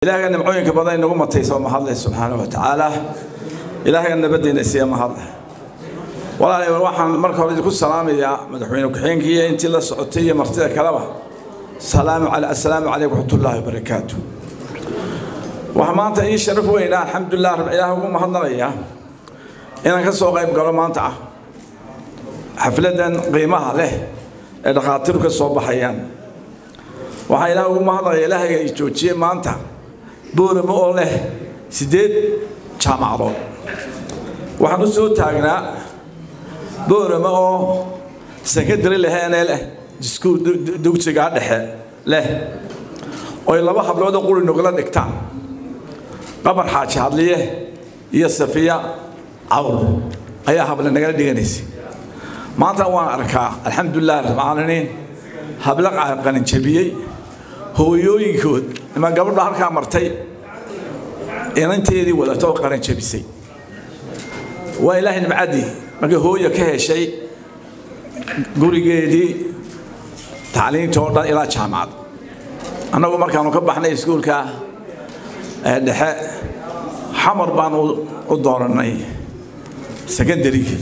ilaahaga nimcooyinka badan inagu mataysa mahadleh subxaana wa tacaala ilaahaga nabaddeena siiya mahadleh walaalayaal waxaan marka hore idinku salaamayaa madaxweyne ku-xigeenkii iyo intii la socotay iyo martida kaleba salaamu cala assalaamu calaykum waraxmatullaahi wabarakaatu waxaa maanta ii sharaf weynaa alxamdulilah rab ilaah ugu mahadnaqaya inaan ka soo qayb galo maanta ah xafladan qiimaha leh ee dhakhaatiru ka soo baxayaan waxaa ilaah ugu mahadnaqaya ilaahayga i joojiyey maanta booramo oo leh siddeed jaamacadood waxaan u soo taagnaa booramo oo sekandari leheenee leh iskuul dugsigaa dhexe leh oy laba hablood oo quri nogala dhigtaan qabar xaaji hadliye iyo safiya cawl ayaa hable nagala dhiganaysay maanta waan arkaa alxamdulilah rabcaalamiin hablo qalinjabiyey hooyooyinkood ima gabadha halkaa martay inanteedii wadata oo qaranjabisay waa ilaahay nimcaddii markii hooya ka heshay gurigeedii tacliinta oo dhan ilaa jaamacad annagu markaanu ka baxnay iskuulka dhexe xamar baan u doonanay secondarygii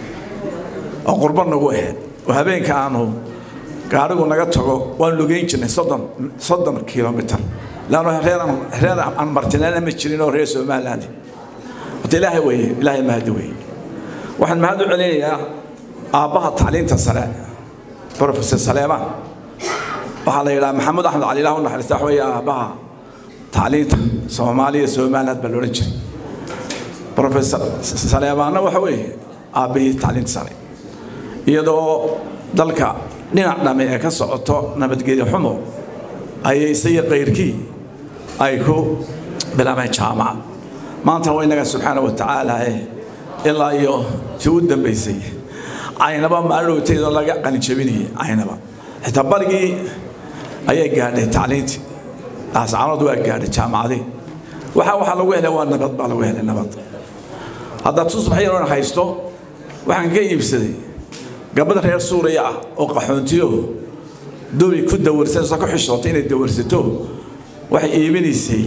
oo qurba nagu ahayd oo habeenka aanu gaarigu naga tago waan lugeyn jirnay soddon soddon kilomitr laanno reer reer aan martineena ma jirin oo reer somaliland horta ilaahay weeye ilaahay mahadi weeye waxaan mahad u celinayaa aabbaha tacliinta sare professor saleemaan waxaa la yidhaha maxamed axmed cali ilaah u naxariista wax weeye aabbaha tacliinta soomaaliya somaliland baa loodhan jiray professor saleemaanna waxa weeye aabbihii tacliinta sare iyadoo dalka dhinac dhamme ee ka socoto nabadgelyo xumo ayay isaga kayrkii ay ku bilaabeen jaamacad maantana waa innaga subxaana wa tacaala ilaa iyo tii u dambaysay caynaba maalowteedoo laga qalinjabinayay caynaba xitaa barigii ayay gaadhay tacliintii ascaanood waa gaadhay jaamacadii waxa waxaa lagu helay waa nabad baa lagu helay nabad haddaad tusbax yaroon haysto waxaan ka iibsaday gabadha reer suuriya ah oo qaxoontiyo dobi ku dawarsanayso ku xishootay inay dawarsato waxay iibinaysay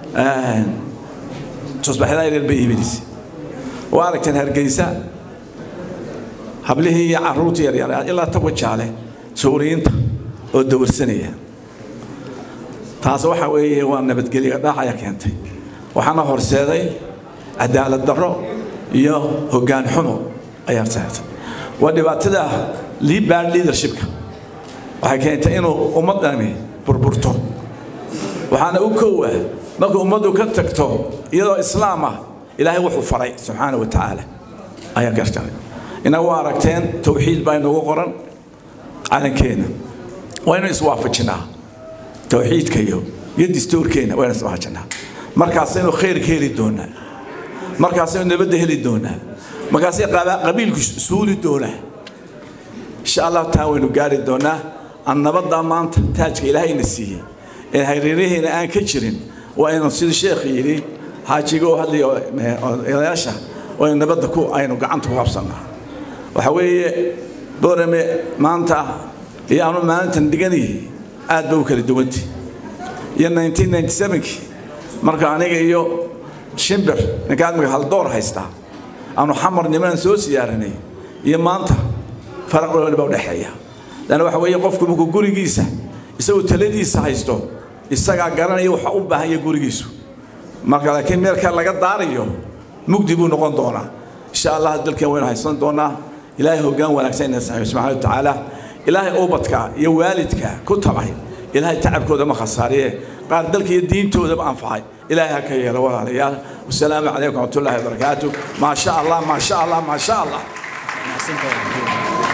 tusbaxyada yaryar bay iibinaysay waa aragteen hargeysa hablihii iyo caruurtii yaryar ilaa tawa jaale suuriyiinta oo dawarsanaya taas waxa weeye waa nabadgelyo dhaacaya keentay waxaana horseeday cadaalad darro iyo hoggaan xumo ayaa horseeday waa dhibaatada bad leadershipka waxay keentay inuu ummaddani burburto waxaana u koowa markuu ummaddu ka tagto iyadoo islaam ah ilaahay wuxuu faray subxaana wa tacaala ayaa gartaray inagu aragteen towxiid baa inagu qoran calankeena waynu iswaafajinaa towxiidka iyo iyo dastuurkeena waynu iswaafajinaa markaasaynu khayrka heli doonaa markaasaynu nabadda heli doonaa markaasay qabiilku suuli doonaa insha allah taa waynu gaari doonaa aan nabaddaa maanta taajka ilaahayna siiyey ee hareeraheena aan ka jirin waa inu sida sheekh yidhi xaajiga oo hadlaya odayaasha waynu nabadda ku aynu gacanta ku qabsannaa waxa weeye boorame maanta iyo aanu maalintan dhiganayay aad ba u kala duwantay iyo 1997kii marka aniga iyo shimbir ninka admiga haldoor haystaa aanu xamar niman soo siyaaranay iyo maanta faraq weyn baa u dhexeeya lana waxa weeye qofku markuu gurigiisa isagoo taladiisa haysto isagaa garanaya waxa u baahan yahay gurigiisu marka laakiin meelka laga daarayo mugdi buu noqon doonaa insha allah dalkan waynu haysan doonaa ilaahay hoggaan wanaagsan ina saxiibo subxaana wa tacaala ilaahay ubadka iyo waalidka ku tabay ilaahay tacabkooda ma khasaariye qaar dalka iyo diintoodaba anfacay ilaahay ha ka yeelo walaalayaal wasalaamu calaykum waraxmatullaahi wabarakaatu maa sha allah maa sha allah maa sha allah